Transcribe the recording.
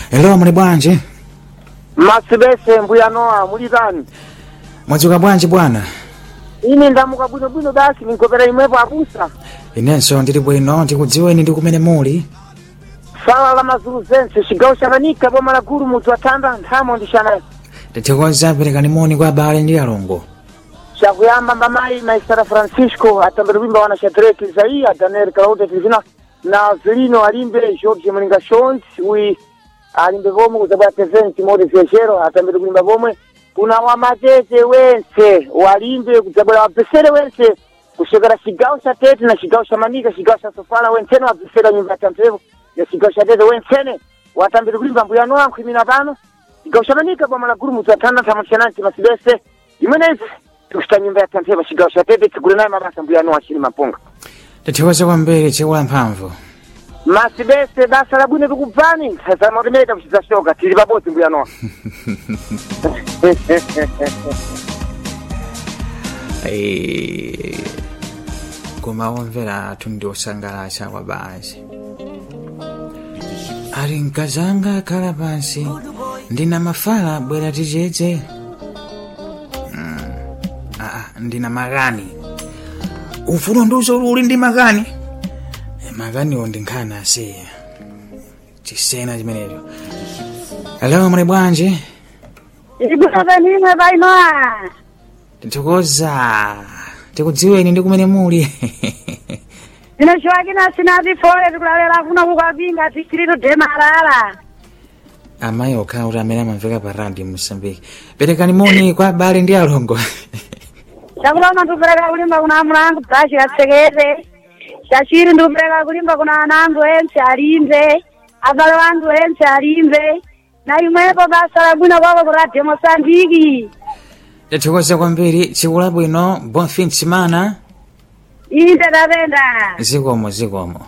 Hello muli bwanji? masibese mbuya noa muli tani Mwadzuka bwanji bwana? ine ndamuka bwinobwino basi ninkopera imwepo abusa Inenso ndili bwino ndikudziweni ndi kumene muli. sala la mazulu zense cigawo cakanika boma la gulu mutu atanda nthamo ndixanayi Tithokoza perekani moni kwa abale ndi alongo. cakuyamba mbamayi maisara francisco atambire wimba wana shadrake isaiya daniel claude filivina na vilino alimbe george mulinga shons wi alimbe pomwe kuzabwera present mode viajero atambire kulimba pomwe kuna wamatete wense walimbe kudzabwera wabvesere wense kusokera cigawo ca tete na cigawo ca manika cigawo ca sofala wensene wabvesera nyumba ya tamphepo ya cigawo ca tete wensene watambire kulimba mbuya noa nkhwimina pano cigawo ca manika boma la gulu mutu athanda nthamo cananti masibese imenezi tikuchita nyumba ya tamphepo cigawo ca tete tigule naye mabasa mbuya noa chili mapunga Tithokoza kwambiri chekula mphamvu. masibese basa labwino tikubvani zamotemeta kuchidzacoka tili pabodzi mbuya noa Eh, Koma omvera athu ndi osangalatsa kwa basi. Ali mkazanga akhala pansi ndina mafala bwera tichedze. Mm. Ah, ndina makani. Ufuna ndiuzo uli ndi makani? Eh, Makaniwo ndi nkhani asiya. Chisena chimenecho. Hello muli bwanji? Ibutavenimwe bainoa. Tithokoza. Tikudziweni ndi kumene muli. Ndinochiwakina sinati fole tikulalera kuno kukwapinga tichirito demarara. amayi okhawo kuti amene amamveka pa radio mosambiki perekani moni kwa abale ndi alongo Chakuloma ndikupereka kulimba kuna amulangu bzashi katsekete. Chachiri ndikupereka kulimba kuna anangu ense alimbe. Abale wangu ense alimbe. Na imwepo basa labwino kwako ku radio Mosambiki. tithokoza kwambiri tsiku labwino bon fin de semana Inde tapenda. zikomo zikomo